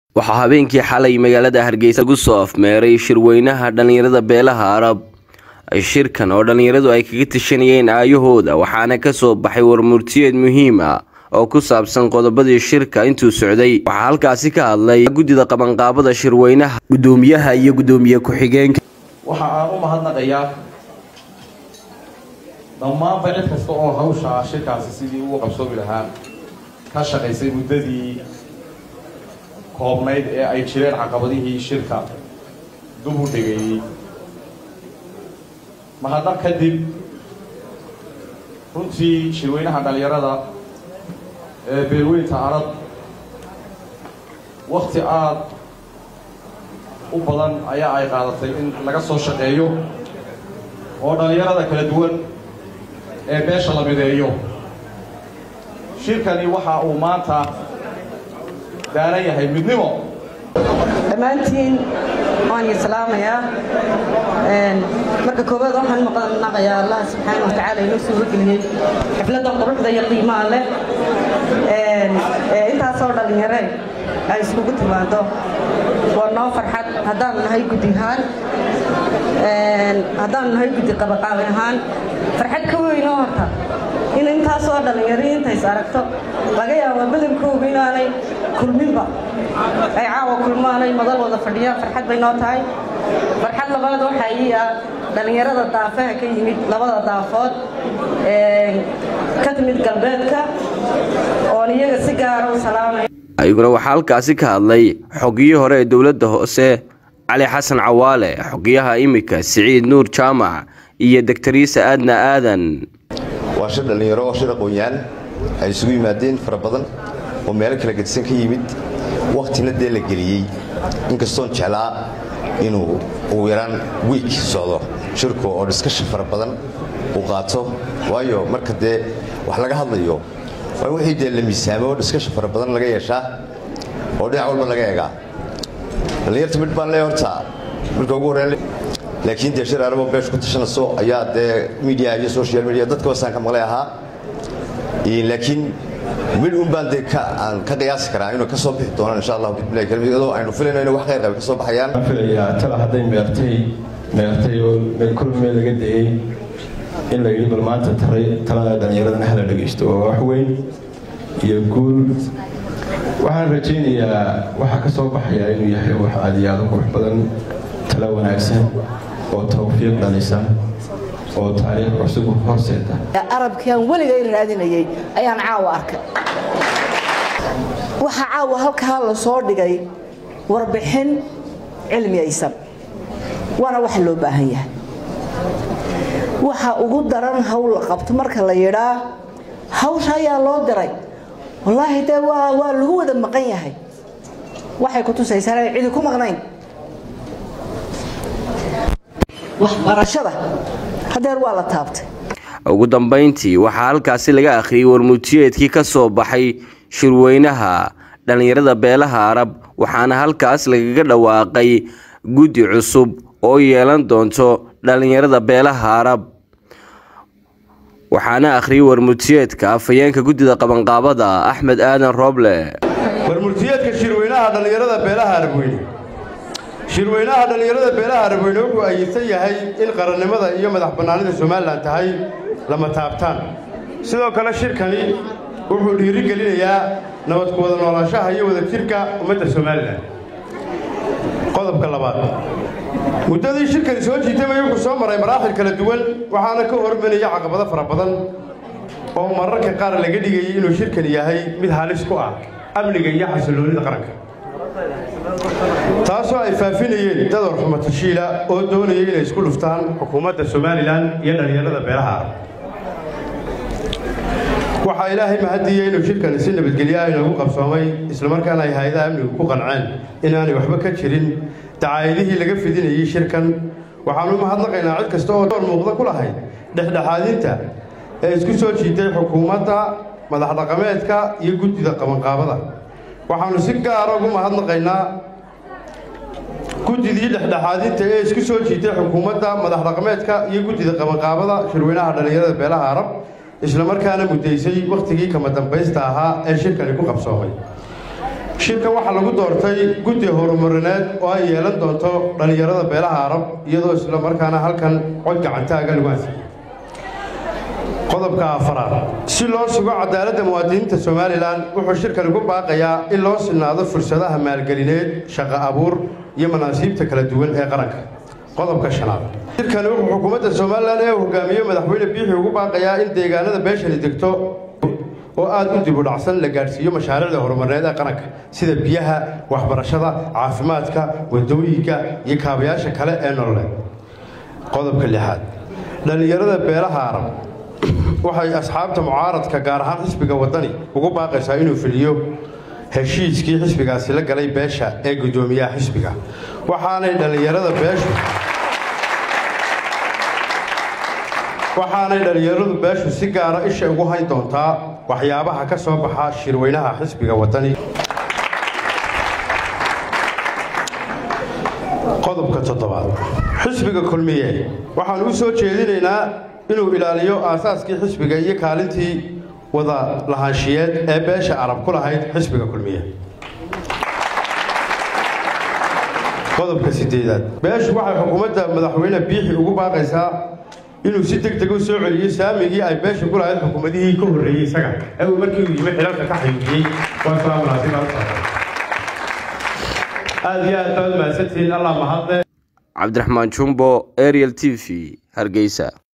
waxaa habeenkii xalay magaalada hargeysa lagu soo afmeeray shirweynaha dhallinyarada beelaha arab shirkan oo dhallinyaradu ay kaga tashanayeen aayahooda waxaana kasoo baxay warmurtiyeed muhiim ah oo ku saabsan qodobadii shirka intuu socday waxaa halkaasi ka hadlay guddida qabanqaabada shirweynaha gudoomiyaha iyo gudoomiye ku-xigeenka waxa aan u mahadnaqayaa dhammaanba cid kasta oo hawsha shirkaasi sidii uu qabsoomi lahaa ka shaqaysay muddadii koobnayd ee ay jireen caqabadihii shirka dub u dhigayey mahadnaq kadib runtii shirweynaha dhallinyarada ee beelweynta arab wakti aada u badan ayaa ay qaadatay in laga soo shaqeeyo oo dhallinyarada kala duwan ee beesha la mideeyo shirkani waxa uu maanta daaran yahay midnimo dhammaantiin waan islaamayaa marka koowaad waxaan maqnaqayaa allah subxaana wa tacaala inoo soo horgeliyey xifladda quruxda iyo qiimaha leh intaasoo dhallinyare ay iskugu timaado waa noo farxad haddaanu nahay guddi ahaan haddaanu nahay guddi qabaqaabi ahaan farxad ka weynoo horta in intaasoo dhallinyaro intays aragto laga yaaba badankooga inaanay kulminba ay caawa kulmaanay madal wada fadhiyaan farxad bay noo tahay farxad labaad waxaa ii ah dhallinyarada daafaha ka yimid labada daafood ka timid galbeedka oon iyaga si gaara u salaamaya ayaguna waxaa halkaasi ka hadlay xogiyii hore ee dowladda hoose cali xasan cawaale xogiyaha imika siciid nuur jaamac iyo doctoriisa aadna aadan waa shir dhallinyaro oo shir aqoon-yahan ay isugu yimaadeen fara badan oo meelo kala gedisan ka yimid wakhtina dee la geliyey inkastoon jeclaa inuu ugu yaraan wiik socdo shirku oo dhiskasha fara badan uu qaato waayo marka dee wax laga hadlayo waa wixii dee la miisaamo oo dhiskasha fara badan laga yeeshaa oo dhinac walba laga eegaa dhallinyarta midh baan lee horta marka ugu horreyn laakiin dee shir arabo beeshu ku tashanayso ayaa dee media iyo social media dadka wasaan ka maqlay ahaa laakiin mid un baan dee aan ka qiyaasi karaa inuu ka soo bixi doonaan insha allahu bismillahi karim iyadoo aynu filayno inuu wax khayr qaba ka soo baxayaan waxaan filayaa tala hadday meertay meertay oo meel kol meel laga dayey in la yidhi bal maanta taray talada dhallinyaradana hala dhegaysto waa wax weyn iyo guul waxaan rajaynayaa waxaa ka soo baxaya inuu yahay wax aad iyo aad u qurux badan tala wanaagsan oo tawfiiq dhalisa oo taariikh cusub horseeda arabkiaan weligay raadinayay ayaan caawa arkay waxaa caawa halkaa la soo dhigay warbixin cilmiyaysan waana wax loo baahan yahay waxa ugu daran hawl la qabto marka la yidhaa hawsha ayaa loo diray wallaahi dee waa lagu wada maqan yahay waxay ku tusaysaa inay cidi ku maqnayn waxbarashada hadeer waa la taabtay ugu dambayntii waxaa halkaasi laga akhriyey warmutiyeedkii ka soo baxay shirweynaha dhallinyarada beelaha arab waxaana halkaas lagaga dhawaaqay guddi cusub oo yeelan doonto dhallinyarada beelaha arab waxaana akhriyey warmutiyeedka afhayeenka guddida qabanqaabada axmed aadan rooble warmurtiyeedka shirweynaha dhallinyarada beelaha arabweyne shirweynaha dhallinyarada beelaha arabweyne wuxuu ayisan yahay in qarannimada iyo madax bannaanida somalilan tahay lama taabtaan sidoo kale shirkani wuxuu dhiirigelinayaa nabad ku wada noolaanshaha iyo wadajirka ummadda somalilan qodobka labaad muddadii shirkani soo jiitamay wuxuu soo maray maraaxil kala duwan waxaana ka hormanaya caqabado fara badan oo mararka qaar laga dhigayay inuu shirkani yahay mid halis ku ah amniga iyo xasilloonida qaranka taasoo ay faafinayeen dador xumatashiila oo doonaya inay isku dhuftaan xukuumadda somalilan iyo dhallinyarada beelaha arab waxaa ilaahay mahaddiiyey inuu shirkani si nabadgelyo ah inoogu qabsoomay islamarkaana ay hay-adaha amnigu ku qanceen inaanay waxba ka jirin dacaayadihii laga fidinayey shirkan waxaanu mahadnaqaynaa cid kasta oo door muuqda ku lahayd dhexdhexaadinta ee isku soo jiitay xukuumadda madax dhaqameedka iyo guddida qabanqaabada waxaannu si gaara ugu mahadnaqaynaa guddidii dhexdhexaadinta ee isku soo jiitay xukuumadda madax dhaqameedka iyo guddida qabanqaabada shirweynaha dhallinyarada beelaha arab islamarkaana muddaysay wakhtigii kama dambaysta ahaa ee shirkani ku qabsoomay shirkan waxaa lagu doortay guddi horumarineed oo ay yeelan doonto dhallinyarada beelaha arab iyadoo isla markaana halkan cod gacantaaga lagu ansixiyey qodobka afaraad si loo sugo cadaaladda muwaadiniinta somalilan wuxuu shirkani ku baaqayaa in loo sinaado fursadaha maalgelineed shaqo abuur iyo manaasiibta kala duwan ee qaranka qodobka shanaad shirkani wuxuu xukuumadda somalilan ee hogaamiye madaxweyne biixi ugu baaqayaa in deegaanada beeshani degto oo aada u dibudhacsan la gaadhsiiyo mashaariicda horumarneed ee qaranka sida biyaha waxbarashada caafimaadka wadooyinka iyo kaabayaasha kale ee nololeed qodobka lixaad dhallinyarada beelaha arab waxay asxaabta mucaaradka gaar ahaan xisbiga waddani ugu baaqaysaa inuu fuliyo heshiiskii xisbigaasi la galay beesha ee guddoomiyaha xisbiga waxaanay dhallinyarada beeshu waxaanay dhallinyaradu beeshu si gaara isha ugu hayn doontaa waxyaabaha ka soo baxa shirweynaha xisbiga waddani qodobka toddobaad xisbiga kulmiye waxaan u soo jeedinaynaa inuu ilaaliyo aasaaskii xisbiga iyo kaalintii wada lahaanshiyeed ee beesha arab ku lahayd xisbiga kulmiye qodobka sideedaad beeshu waxay xukuumadda madaxweyne biixi ugu baaqaysaa inuu si deg deg u soo celiyo saamigii ay beesha ku lahayd xukuumadihii ka horreeyey isaga ee uu markii uu yimi xilalka ka xayuujiyey aad iyo aad baad mahadsantihiin allah mahadle cabdiraxmaan jumbo ariel t v hargeysa